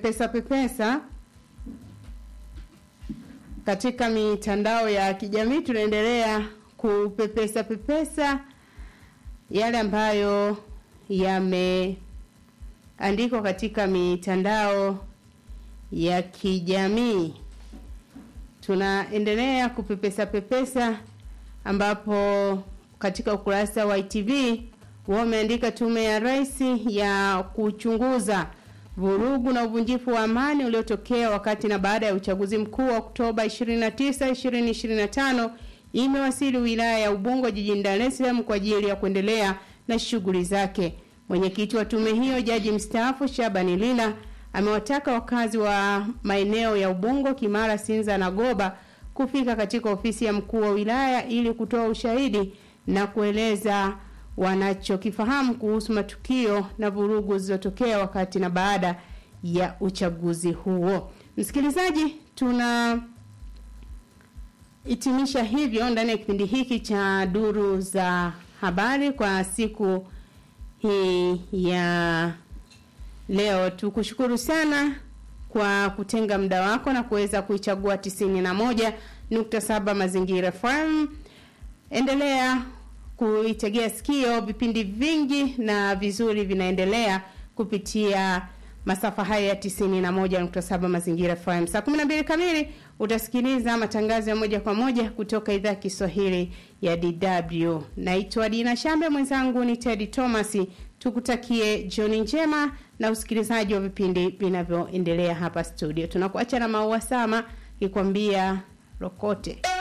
pesa pepesa katika mitandao ya kijamii tunaendelea kupepesa pepesa yale ambayo yameandikwa katika mitandao ya kijamii tunaendelea kupepesa pepesa ambapo katika ukurasa wa ITV wameandika tume ya rais ya kuchunguza vurugu na uvunjifu wa amani uliotokea wakati na baada ya uchaguzi mkuu wa Oktoba 29, 2025 imewasili wilaya ya Ubungo jijini Dar es Salaam kwa ajili ya kuendelea na shughuli zake. Mwenyekiti wa tume hiyo jaji mstaafu Shabani Lila amewataka wakazi wa maeneo ya Ubungo, Kimara, Sinza na Goba kufika katika ofisi ya mkuu wa wilaya ili kutoa ushahidi na kueleza wanachokifahamu kuhusu matukio na vurugu zilizotokea wakati na baada ya uchaguzi huo. Msikilizaji, tuna hitimisha hivyo ndani ya kipindi hiki cha duru za habari kwa siku hii ya leo. Tukushukuru sana kwa kutenga muda wako na kuweza kuichagua tisini na moja nukta saba Mazingira FM. Endelea kuitegea sikio, vipindi vingi na vizuri vinaendelea kupitia masafa haya ya tisini na moja nukta saba Mazingira FM. Saa kumi na mbili kamili utasikiliza matangazo ya moja kwa moja kutoka idhaa ya Kiswahili ya DW. Naitwa Dina Shambe, mwenzangu ni Teddy Thomas. Tukutakie jioni njema na usikilizaji wa vipindi vinavyoendelea hapa studio. Tunakuacha na Maua Sama ikwambia rokote.